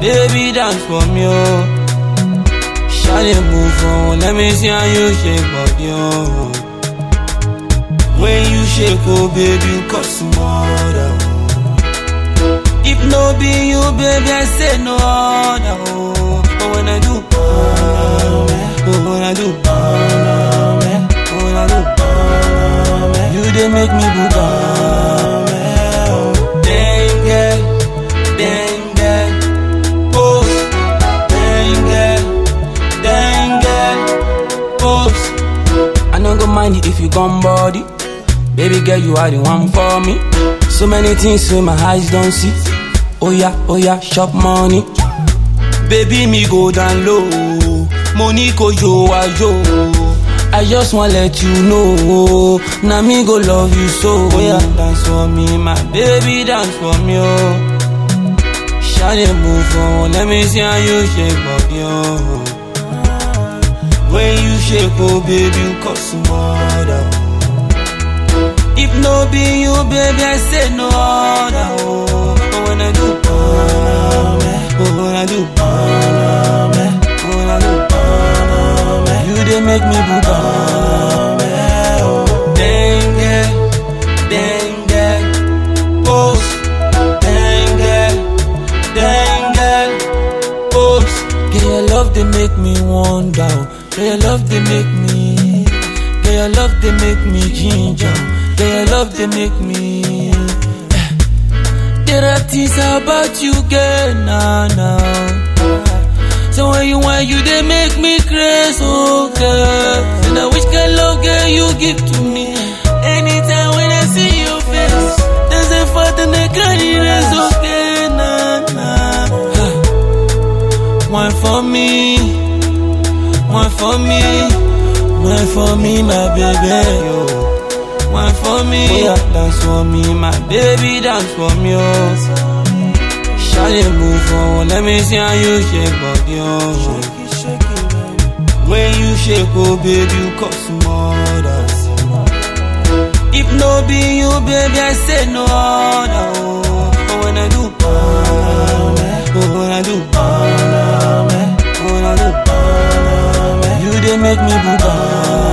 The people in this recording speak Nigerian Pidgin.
baby dance for me, oh. Shawty move on, let me see how you shake body, oh. When you shake, oh baby, you got some other, oh. If no be you, baby, I say no other, oh. But when I do, oh, oh, when I do, oh, when I do, oh, you dey make me buga, oh. Dang girl, dang girl, oh, dang girl, dang girl, oh. I no go mind it if you gone body. Baby girl, you are the one for me. So many things wey my eyes don't see. Oh yeah, oh yeah, shop money. Baby, me go down low. Money go yo, ah, yo. I just wanna let you know. Now me go love you so. Oh yeah, dance for me, my baby, dance for me, oh. Shawty move on, let me see how you shake body, oh. When you shake, oh baby, you cause some other. If no be you, baby, I say no other. Oh, but when I do, oh, when I do, oh, when I do, oh, you dey make me buga. Dang girl, dang girl, pose. Dang girl, dang girl, pose. Girl, your love they make me wonder. Girl, your love they make me. Girl, your love they make me ginger. Girl, your love they make me. There are things about you, girl, now, now. So when you want, you they make me crazy, oh girl. And I wish girl, love, girl, you give to me. Anytime when I see your face, there's a fault and I can't erase, okay, nah, nah. One for me, one for me, one for me, my baby, yo. One for me, oh yeah, dance for me, my baby, dance for me, oh. Shawty move on, let me see how you shake body, oh. When you shake, oh baby, you cause some other. If no be you, baby, I say no other, oh. But when I do, oh, when I do, oh, when I do, you dey make me buga.